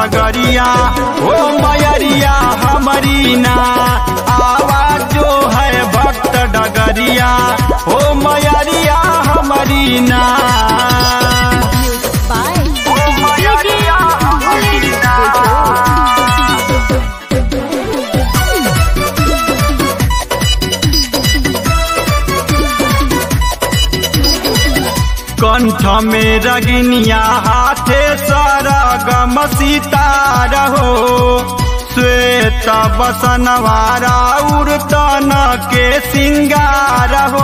डगरिया ओ मयरिया हमारी ना आवाज जो है भक्त डगरिया ओ मयरिया हमारी ना Music by ओ मयरिया हमारी ना कंठ में रगनिया हाथे सारा गम सितार हो श्वेत बसनवारा उड़तन के सिंगार हो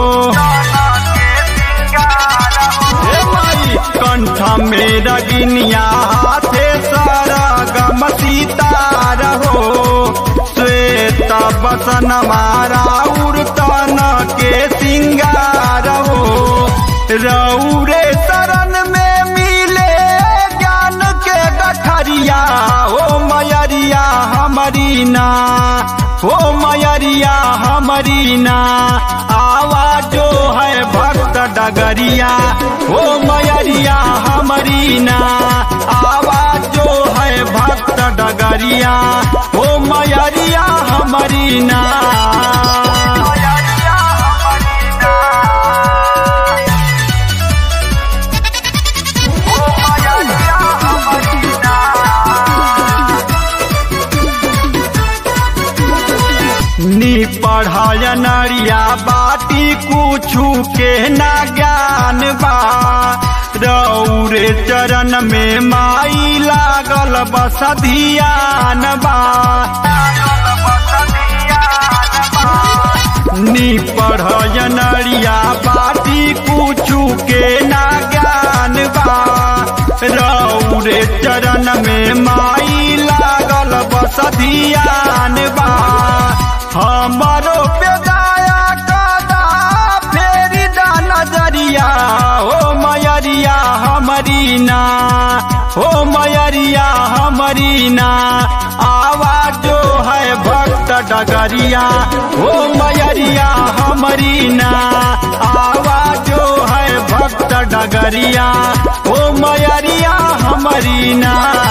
हे माई, कंठ में रगनिया हाथे सारा गम सितार हो श्वेत बसनवारा उड़तन के सिंगार हो रौरे शरण में मिले ज्ञान के गठरिया हो मयरिया हमारी ना हो मयरिया हमारी ना आवाज जो है भक्त डगरिया हो मयरिया हमारी ना आवाज जो है भक्त डगरिया हो मयरिया हमारी ना नी पढ़ाया नरिया बाटी कुछु के ना ज्ञान बा रौरे चरण में माई लागल बस धियान बा नी पढ़ाया नरिया बाटी कुछु के ना ज्ञान बा रौरे चरण में माई लागल बस धियान बा हमारो पेदाया कदा फेरी दा नजरिया हो मयरिया हमारी ना हो मयरिया हमारी ना आवाज जो है भक्त डगरिया हो मयरिया हमारी ना आवाज जो है भक्त डगरिया हो मयरिया हमारी ना